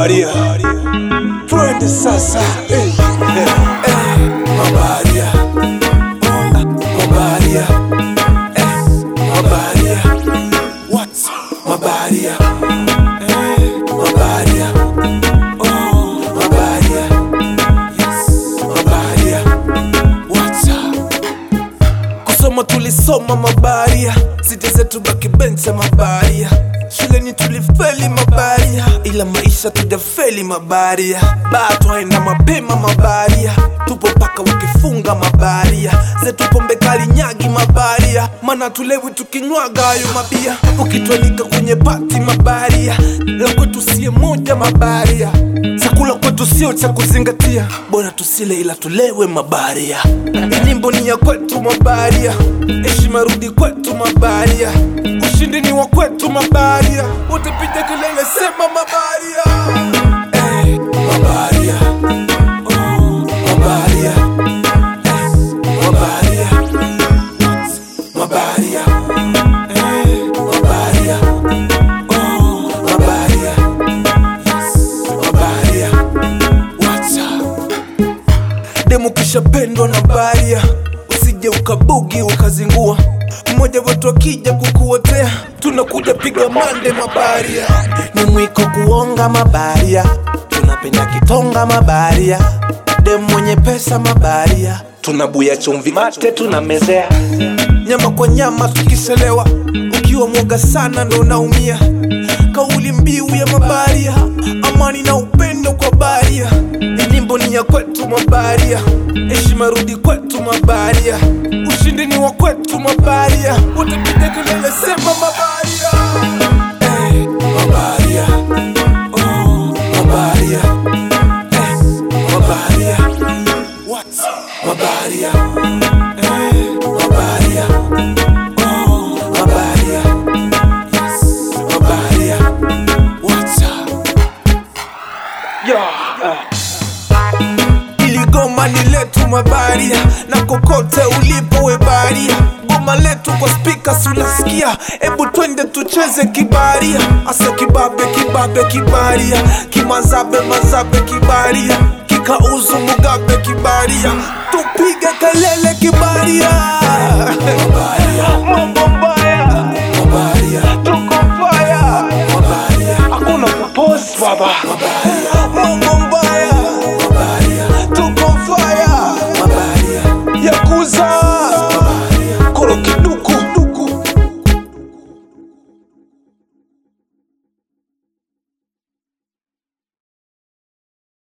mabaria twende sasa eh, eh, eh, mabaria Oh, mabaria eh, mabaria what mabaria eh, mabaria oh mabaria yes mabaria what's up kusoma tulisoma mabaria siti zetu baki bencha mabaria shuleni tulifeli mabaria ila maisha tujafeli mabaria baa twaenda mapema mabaria tupo paka wakifunga mabaria zetu pombe kali nyagi mabaria mana tulewi tukinywaga hayo mabia ukitwalika kwenye pati mabaria la kwetu sie moja mabaria chakula kwetu sio cha kuzingatia bora tusile ila tulewe mabaria Hii nyimbo ni ya kwetu mabaria heshima rudi kwetu mabaria ushindi ni wa kwetu mabaria wote piga kelele sema mabaria Eh, mabaria Oh, mabaria Eh, mabaria mabaria Eh, mabaria Oh, mabaria Yes, mabaria What's up? demu kishapendwa na baria usije ukabugi ukazingua mmoja wetu akija kukuotea tunakuja piga mande mabaria ni mwiko kuonga mabaria tunapenda kitonga mabaria demu mwenye pesa mabaria tunabuya chumvi mate tunamezea nyama kwa nyama tukiselewa ukiwa mwoga sana ndo unaumia kauli mbiu ya mabaria amani na upendo kwa baria Hii nyimbo ni ya kwetu mabaria heshima rudi kwetu mabaria ushindi ni wa kwetu mabaria wote piga kelele sema mabaria Eh, mabaria Oh, mabaria Eh, mabaria What? mabaria Eh, mabaria Oh, mabaria Yes, mabaria What's up? ili goma ni letu mabaria na kokote ulipo we baria goma letu kwa spika unasikia ebu twende tucheze kibaria asa kibabe kibabe kibaria kimazabe mazabe kibaria kikauzu mugabe kibaria tupige kelele kibaria mambo mbaya tuko faya hakuna kupost baba